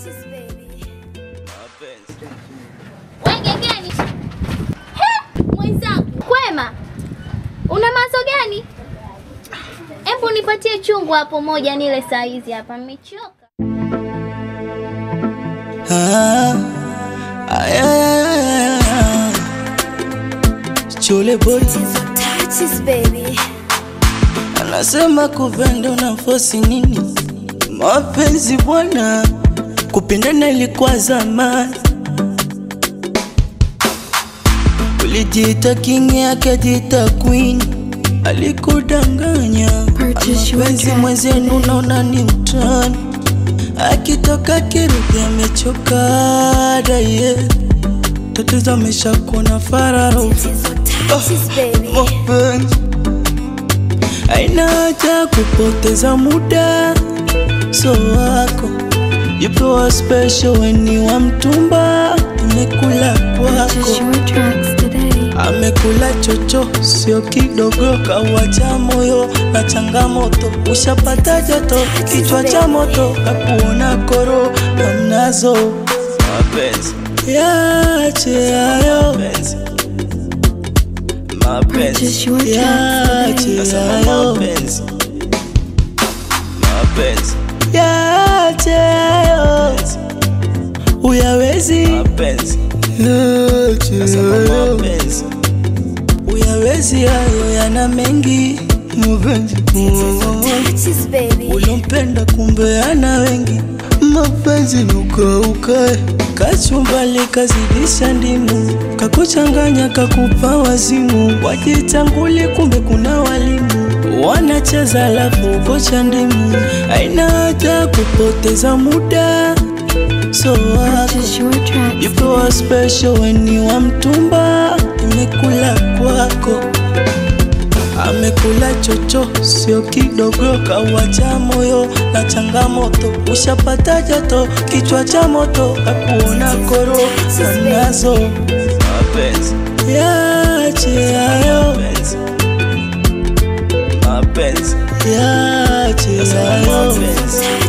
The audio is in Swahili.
Wengegeni. He, mwenzangu. Kwema. Una mazo gani? Hebu nipatie chungu hapo moja nile saa hizi hapa nimechoka. Ah, ay, ay, ay, ay, ay. Chule boy anasema kupenda unafosi nini? Mapenzi bwana, kupendana ilikuwa zamani. Ulijiita king akajiita queen, alikudanganya. Mapenzi mwenzenu naona ni mtani, akitoka kirudi amechoka daye, tatizo ameshakuwa na fararo mapenzi Haina haja kupoteza muda, so wako yupewa special weni wa mtumba, imekula kwako, amekula chocho sio kidogo, kawacha moyo na changamoto, ushapata joto, kichwa cha moto, kakuona koro hamnazo, mapenzi yache hayo mapenzi yache hayo mapenzi yache hayo uyawezi yache hayo uyawezi hayo yana mengi mapenzi ulompenda kumbe ana wengi mapenzi nukaukae kachumbali kazidisha ndimu kakuchanganya kakupa wazimu wajitanguli kumbe kuna walimu wanacheza lafu kocha ndimu aina haja kupoteza muda so wako yupewa special weni wa mtumba imekula kwako amekula chocho sio kidogo, kawacha moyo na changamoto, ushapata joto, kichwa cha moto, kakuona koro nazo mapenzi yache hayo yache hayo